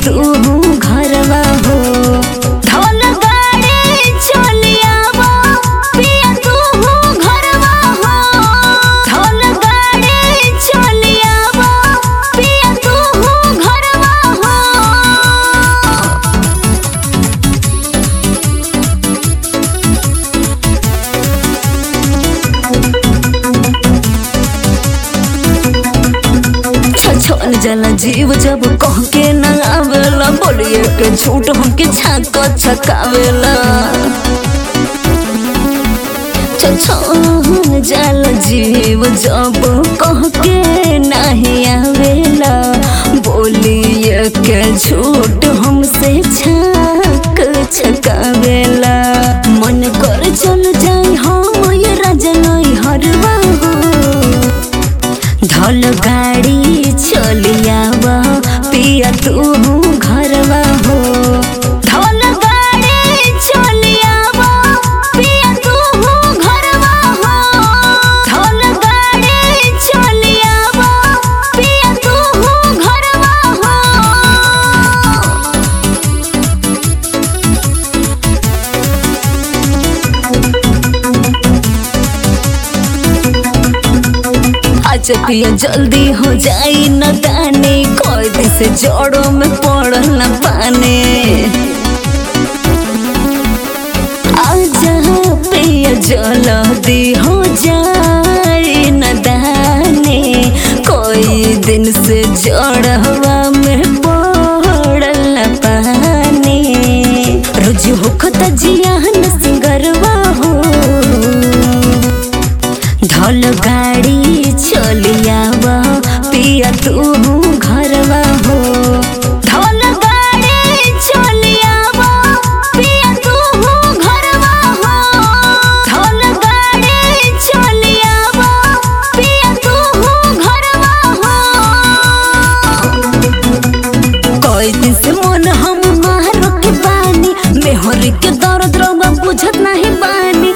तू घरवा हो धौल गाड़ी चलियावा पिया तू घरवा हो धौल गाड़ी चलियावा पिया तू घरवा हो छछन जला जीव जब कह के न आवेला बोलिए के झूठ हमके छाक छकावेला छछन जल जीव जब कह के नहीं आवेला बोलिए के झूठ हमसे छाक छकावेला मन कर चल जाई हम ये रजनई हरवा हो धल गाड़ी चलियावा पिया तू घरवा हो धल गाड़ी चलियावा पिया तू घरवा हो धल गाड़ी चलियावा पिया तू घरवा हो अच्छा पिया जल्दी हो जाई न दानी कोई दिन से जोड़ों में पड़ल न पाने आजा पिया जल्दी हो जाई न दानी कोई दिन से जोड़वा में पड़ल न पानी रोज होखत जियान सिंगरवा हो धल गाड़ी चलियावा पिया तू घरवा हो धल गाड़ी चलियावा पिया तू घरवा हो धल गाड़ी चलियावा पिया तू घरवा हो कोई दिन से मन हम मारो के बानी मेहर के दर्द रवा बुझत नहीं बानी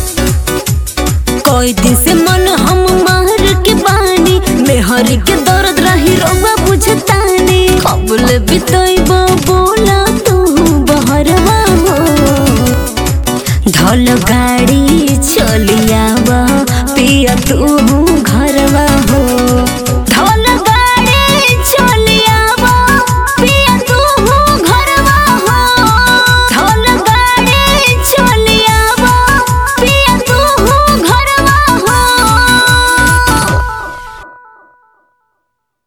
कोई दिन से मन हम मार के बानी मेहर के दर्द रही रवा बुझतानी कबल बितई बाबू